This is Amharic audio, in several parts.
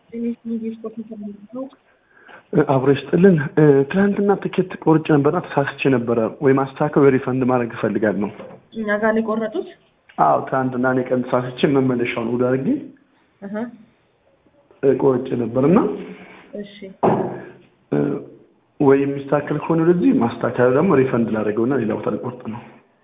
አብሮ ይስጥልን። ትናንትና ትኬት ቆርጬ ነበርና ተሳስቼ ነበረ ወይ ማስተካከል ወይ ሪፈንድ ማድረግ እፈልጋለሁ። እኛ ጋር ነው የቆረጡት። አዎ ትናንትና እኔ ቀን ተሳስቼ መመለሻውን እሑድ አድርጌ እህ ቆርጬ ነበርና እሺ ወይ የሚስተካከል ከሆነ ወደዚህ ማስተካከል ደግሞ ሪፈንድ ላደርገውና ሌላ ቦታ ልቆርጥ ነው።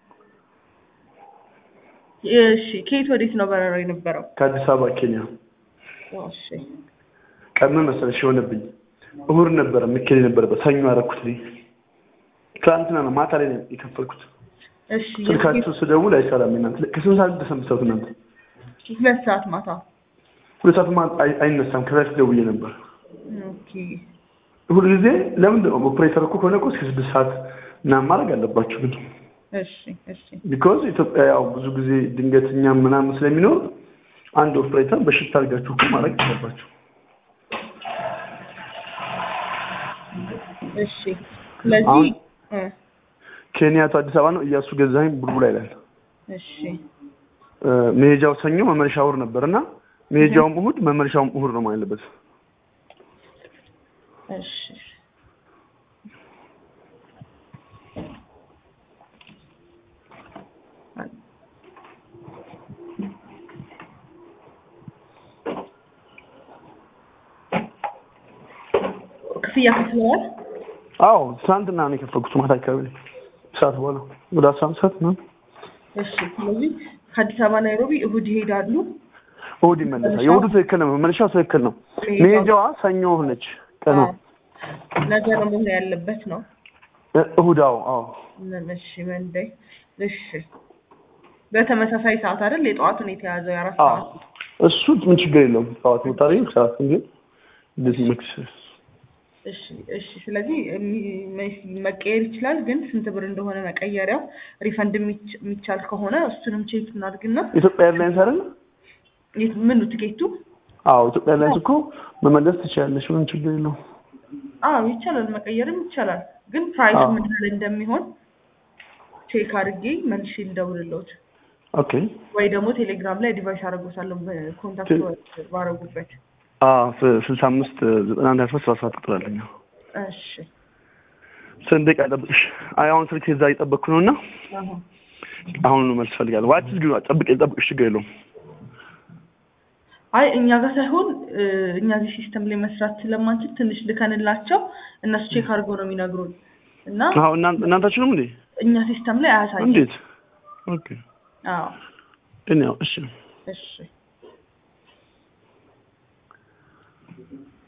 እሺ ከየት ወዴት ነው በረራው የነበረው? ከአዲስ አበባ ኬንያ። እሺ ቀን ምን መሰለሽ የሆነብኝ እሑድ ነበረ መኬድ የነበረበት ሰኞ አደረኩት እኔ ትናንትና ነው ማታ ላይ ነው የከፈልኩት። እሺ ስልካችሁ ስደውል አይሰራም። እናንተ ከስንት ሰዓት ድረስ የምትሰሩት እናንተ? ሁለት ሰዓት ማታ። ሁለት ሰዓት ማ- አይ- አይነሳም። ከዛ ደውዬ ነበር ኦኬ ሁል ጊዜ ለምንድን ነው ኦፕሬተር እኮ ከሆነ እኮ እስከ ስድስት ሰዓት ምናምን ማድረግ አለባችሁ ግን እሺ እሺ ቢኮዝ ኢትዮጵያ ያው ብዙ ጊዜ ድንገተኛ ምናምን ስለሚኖር አንድ ኦፕሬተር በሽታ አድርጋችሁ እኮ ማድረግ አለባችሁ። እሺ ስለዚህ አሁን- እ ኬንያቱ አዲስ አበባ ነው። እያሱ ገዛኸኝ ቡልቡላ ይላል። እሺ እ፣ መሄጃው ሰኞ መመለሻ እሑድ ነበር እና መሄጃውም እሑድ መመለሻውም እሑድ ነው ማለት አለበት። እሺ ክፍያ ከፍለዋል? አዎ ትናንትና ነው የከፈልኩት ማታ አካባቢ ላይ ሰዓት በኋላ ወደ አስራ አንድ ሰዓት ምናምን እሺ ስለዚህ ከአዲስ አበባ ናይሮቢ እሁድ ይሄዳሉ። እሑድ ይመለሳል። የእሑዱ ትክክል ነው፣ መመለሻው ትክክል ነው። መሄጃዋ ሰኞ ሆነች ቀኗ አዎ። ነገ ነው መሆን ያለበት ነው። እ፣ እሑድ አዎ አዎ እሺ መንደይ እሺ በተመሳሳይ ሰዓት አይደል የጠዋቱን የተያዘው የአራት አዎ ሰዓት እሱ ምን ችግር የለውም። ጠዋት ወጣሪ ሰዓት ግን እንደዚህ መክስ እሺ እሺ ስለዚህ የሚ- መ- መቀየር ይችላል ግን ስንት ብር እንደሆነ መቀየሪያው ሪፈንድ የሚች- የሚቻል ከሆነ እሱንም ቼክ እናድርግና ኢትዮጵያ ኤርላይንስ አይደል? የት- ምኑ ትኬቱ አዎ ኢትዮጵያ ኤርላይንስ እኮ መመለስ ትችላለች። ምንም ችግር የለውም። አዎ ይቻላል መቀየርም ይቻላል ግን ፕራይስ አዎ። ምን ያህል እንደሚሆን ቼክ አድርጌ መልሼ ልደውልልዎት ኦኬ ወይ ደግሞ ቴሌግራም ላይ ዲቫይስ አደርጎታለሁ ኮንታክት ባረጉበት አዎ ስ- ስልሳ አምስት ዘጠና አንድ ሀያ ሶስት ሰባ ሰባት ቁጥር አለኝ። አዎ። እሺ ስንት ደቂቃ ጠብቅሽ? አይ አሁን ስልክ እዛ እየጠበቅኩ ነው እና አሁን አሁን መልስ ፈልጋለሁ። ዋች ግን ጠብቅ ጠብቅሽ ችግር የለውም። አይ እኛ ጋር ሳይሆን እ፣ እኛ እዚህ ሲስተም ላይ መስራት ስለማንችል ትንሽ ልከንላቸው እነሱ ቼክ አድርገው ነው የሚነግሩን እና አዎ እናንተ እናንታችሁንም እንዴ? እኛ ሲስተም ላይ አያሳይም። እንዴት? ኦኬ አዎ እኔ ያው እሺ እሺ